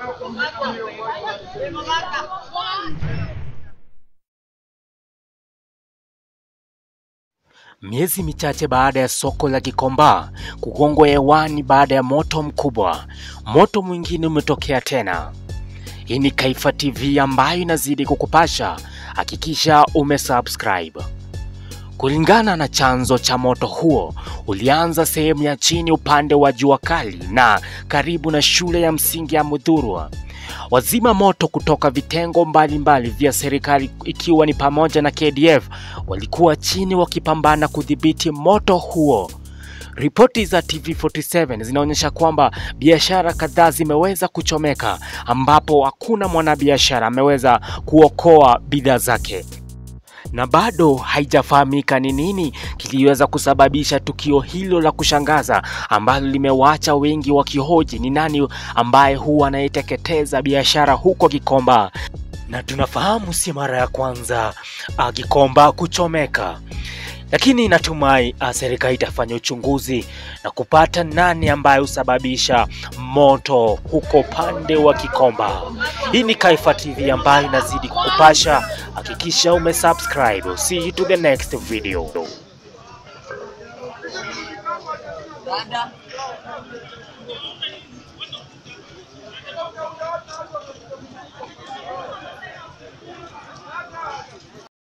Miezi michache baada ya soko la Gikomba kugongwa hewani baada ya moto mkubwa, moto mwingine umetokea tena. Hii ni Kaifa TV ambayo inazidi kukupasha. Hakikisha umesubscribe. Kulingana na chanzo cha moto huo, ulianza sehemu ya chini upande wa jua kali na karibu na shule ya msingi ya Mudhurwa. Wazima moto kutoka vitengo mbalimbali vya serikali ikiwa ni pamoja na KDF walikuwa chini wakipambana kudhibiti moto huo. Ripoti za TV47 zinaonyesha kwamba biashara kadhaa zimeweza kuchomeka ambapo hakuna mwanabiashara ameweza kuokoa bidhaa zake na bado haijafahamika ni nini kiliweza kusababisha tukio hilo la kushangaza ambalo limewaacha wengi wakihoji ni nani ambaye huwa anayeteketeza biashara huko Gikomba. Na tunafahamu si mara ya kwanza uh, Gikomba kuchomeka, lakini natumai uh, serikali itafanya uchunguzi na kupata nani ambaye husababisha moto huko pande wa Gikomba. Hii ni Kaifa TV ambayo inazidi kukupasha. Hakikisha umesubscribe. See you to the next video.